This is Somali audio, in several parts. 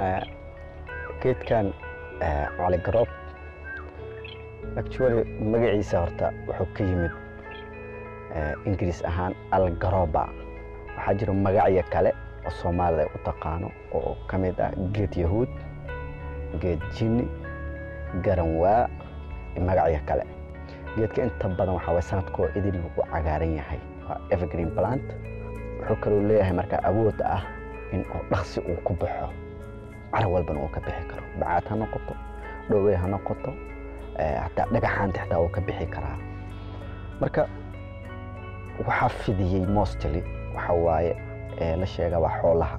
geedkan caligaroob actually magaciisa horta wuxuu ka yimid ingiriis ahaan algaroba waxaa jira magacyo kale oo soomaalida ay u taqaano oo ka mid ah geed yahuud geed jini garanwaa iyo magacyo kale geedka inta badan waxaa way sanadkoo idil u cagaaran yahay waa evergreen plant wuxuu kaloo leeyahay marka awood ah in uu dhaqsi uu ku baxo cara walbana uu ka bixi karo bacaad ha noqoto dhowey ha noqoto hataa dhagaxaanta xitaa uu ka bixi karaa marka waxaa fidiyey mostly waxa waaye la sheega waa xoolaha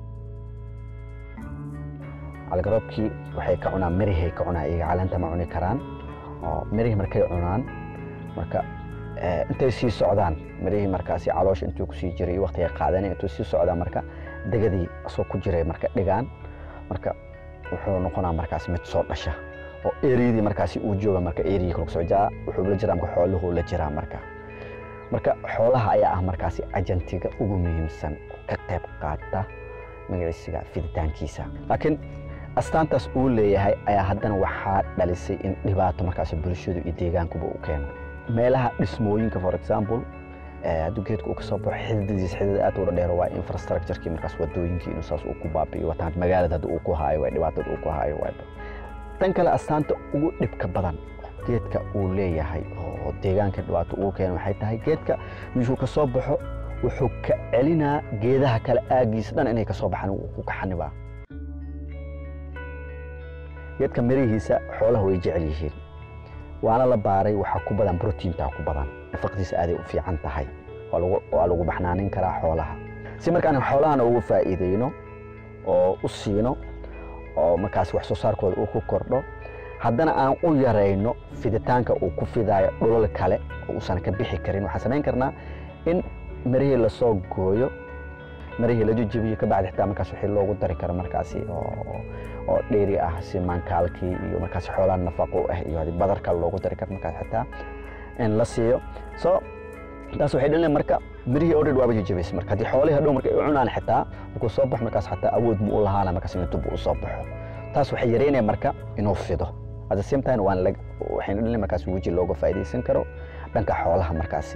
calgaroobkii waxay ka cunaan mirihay ka cunaan iyaga caleenta ma cuni karaan oo mirihii markay cunaan marka intay sii socdaan mirihii markaasi caloosha intuu kusii jiray waqtiga qaadanay intuu sii socdaan marka degadii asoo ku jiray marka dhigaan marka wuxuu noqonaa markaas mid soo dhasha oo eriyadii markaasi uu jooga marka eriyii kala socdaa wuxuu la jiraa marka xooluhu la jiraa marka marka xoolaha ayaa ah markaasi ajantiga ugu muhiimsan ka qayb qaata magaciisiga fiditaankiisa laakiin astaantaas uu leeyahay ayaa haddana waxaa dhalisay in dhibaato markaasi bulshadu iyo deegaankuba u keeno meelaha dhismooyinka for example hadduu geedku uu kasoo baxo xididadiisa xidid aad u dhadheero waa infrastructurekii markaas wadooyinkii inuu saas uu ku baabi'iyo wataan magaalada hadda uu ku haayo waa dhibaatada uu ku haayo waa tan kale astaanta ugu dhibka badan geedka uu leeyahay oo deegaanka dhibaato ugu keeno waxay tahay geedka meeshuu ka soo baxo wuxuu ka celinaa geedaha kale aagiisa dhan inay ka soo baxaan ku kaxanibaa geedka mirihiisa xoolaha way jecel yihiin waana la baaray waxaa ku badan brotiintaa ku badan nafaqdiisa aaday u fiican tahay waa lagu baxnaanin karaa xoolaha si markaan xoolahana ugu faa'iideyno oo u siino oo markaas wax soo saarkooda uu ku kordho haddana aan u yarayno fiditaanka uu ku fidaayo dhulal kale oo uusan ka bixi karin waxaan samayn karnaa in mirihii lasoo gooyo mirihii la jejebiyo kabacdi xitaa markaas wixii loogu dari karo markaasi oo dheeri ah si maankaalkii iyo markaasi xoolaha nafaqo ah iyo haddii badar kale loogu dari karo markaas xitaa in la siiyo so taas waxay dhalinaya marka mirihii already waaba jejebaysa marka haddii xoolihii hadhow marka ay cunaan xitaa markuu soo baxo markaas xataa awood mu u lahaana markaas inuu dib u soo baxo taas waxay yareynaya marka inuu fido at the same time waan waxayna dhalinaya markaas weji looga faa'iidaysan karo dhanka xoolaha markaasi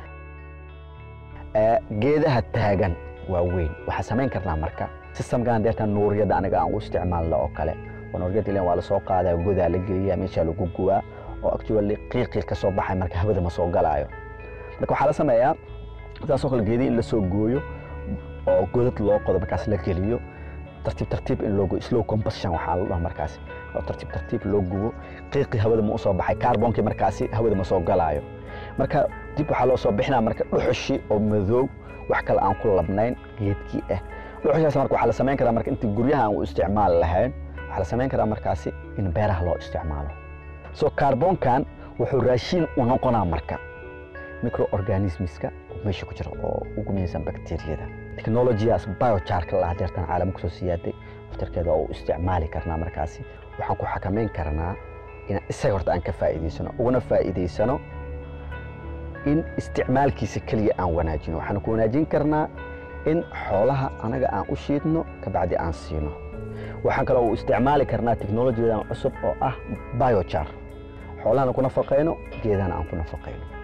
geedaha taagan waa weyn waxaa samayn karnaa marka systemkan deerta nuuriyada aniga aan u isticmaalno oo kale oo nuuriyada ilan waa lasoo qaadaa godaa la geliyaa meeshaa lagu gubaa oo actually qiiqii ka soo baxay marka hawada ma soo galaayo marka waxaa la sameeyaa saasoo kale geedii in la soo gooyo oo godad loo qodo markaas la geliyo tartiib tartiib in loo slow combustion waxaa la dhaha markaasi oo tartiib tartiib loo gubo qiiqii hawada ma u soo baxay kaarbonkii markaasi hawada ma soo galaayo marka dib waxaa loo soo bixinaa marka dhuxushi oo madoow wax kale aan ku labnayn geedkii ah dhuxushaas marka waxaa la samayn karaa marka intii guryaha aan u isticmaali lahayn waxaa la samayn karaa markaasi in beeraha loo isticmaalo so kaarboonkan wuxuu raashiin u noqonaa marka microorganismiska meesha ku jira oo ugu muhiimsan bakteeriyada technologiyaas biojarka la hadeertan caalamka soo siyaaday aftarkeeda oo u isticmaali karnaa markaasi waxaan ku xakamayn karnaa inaan isaga horta aan ka faa'iidaysano uguna faa'iidaysano in isticmaalkiisa keliya aan wanaajino waxaan ku wanaajin karnaa in xoolaha anaga aan u shiidno kabacdi aan siino waxaan kaloo u isticmaali karnaa teknolojiyadan cusub oo ah biojar xoolahana ku nafaqayno geedahana aan ku nafaqayno